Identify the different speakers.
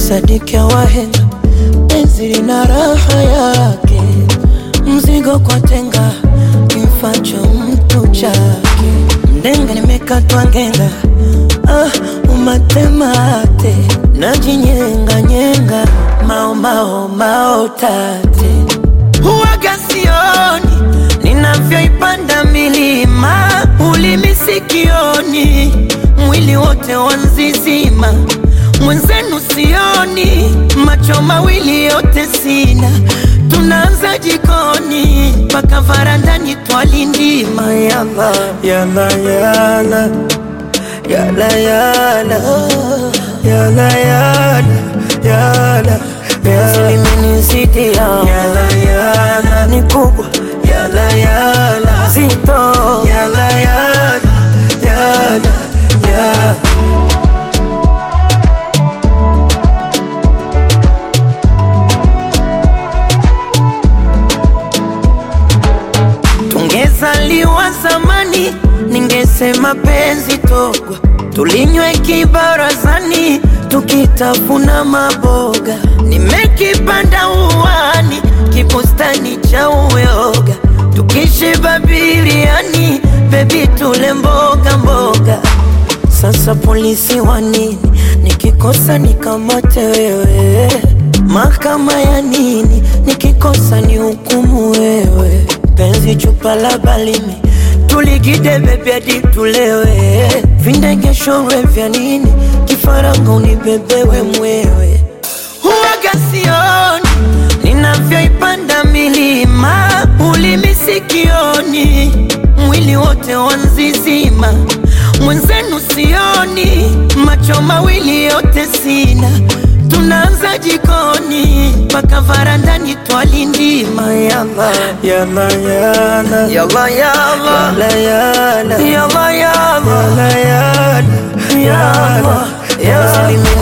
Speaker 1: sadiki ya wahenga, penzi lina raha yake, mzigo kwa tenga, kimfacho mtu chake, mdenga nimekatwa ngenga, ah, umatemate, najinyenga nyenga, mao mao mao tate, huwaga sioni ninavyoipanda milima, ulimi sikioni, mwili wote wanzizima, mwenzenu sioni, macho mawili yote sina, tunaanza jikoni mpaka varandani twalindima, yala yala yala yala yala yala yala yala limenizidi yala yala ni kubwa yala yala zito yala yala yala yala Tungezaliwa zamani, ningesema penzi togwa, tulinywe kibarazani, tukitafuna maboga. Nimekipanda uwani, kibustani cha uyoga, tukishiba biriani, bebi tule mboga mboga. Sasa polisi wa nini? Nikikosa nikamate wewe, mahakama ya nini? Nikikosa ni hukumu wewe, penzi chupa la balimi tuligide bebi hadi tulewe, vindegeshowe vya nini? Kifaranga unibebewe mwewe, huwaga sioni ninavyoipanda milima, ulimi sikioni, mwili wote wanzizima, mwenzenu sioni, macho mawili yote sina, tunaanza jikoni mpaka varandani twalindima, yala yala yala yala yala yala yala yala yala yala yala yala